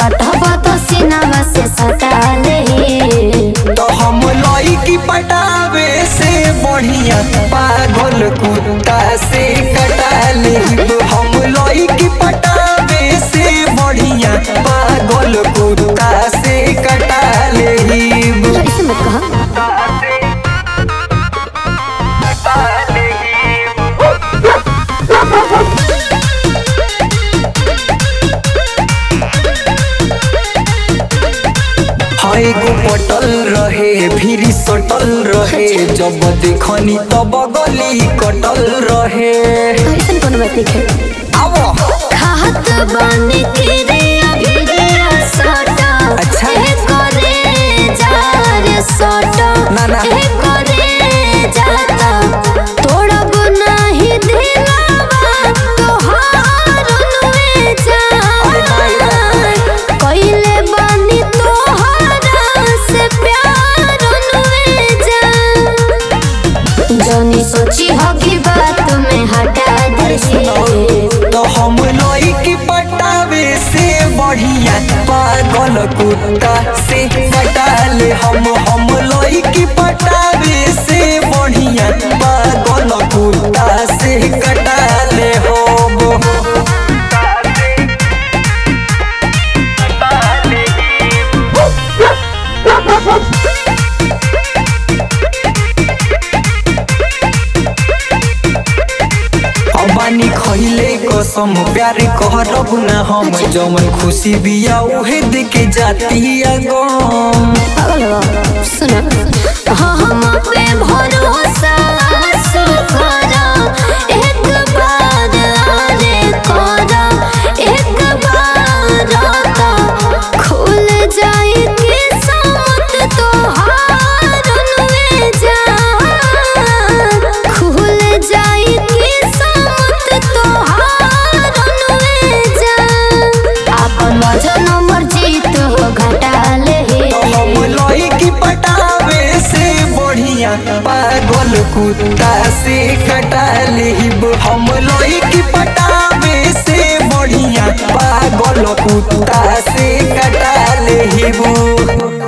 सटहब तो सीनावा से सटा ले तो हम लड़की पटावे से बढ़िया पागल कुत्ता से कटा लेब हम लड़की पटावे से बढ़िया पागल कुत्ता से कटा लेब ऐसे मत कहा हाय गो पटल रहे फिर सटल रहे जब देखनी तब गली कटल रहे ऐसे कोनो बात नहीं है आवो खात बानी के रे अभिरिया सटा अच्छा। ए करे जा रे सटा ना, ना। ए करे जाता तोड़ब नाही दिलावा तोहार नुए जा कइले बानी तोहरा से प्यार नुए जा जनी सोची हो की बात में हटा दे तो हम लड़की पटावे से बढ़िया पागल कुत्ता से कटाले हम हम लड़की पटावे से बढ़िया पागल कुत्ता से कटाले हम अबानी खइले कसम प्यार कहरब ना हम जमन खुशी बिया उहे देके जाती गम पागल हो सुना हाँ हम पे भरोसा करा एक बार आरे करा एक बार आता खुल जाए किस्मत तोहार नुए जा खुल जाए किस्मत तोहार नुए जा अपन वजन मर्जी तो घटा ले हम लड़की पटावे से बढ़िया पागल कुत्ता से कटा लेब हम लड़की पटावे से बढ़िया पागल कुत्ता से कटा लेब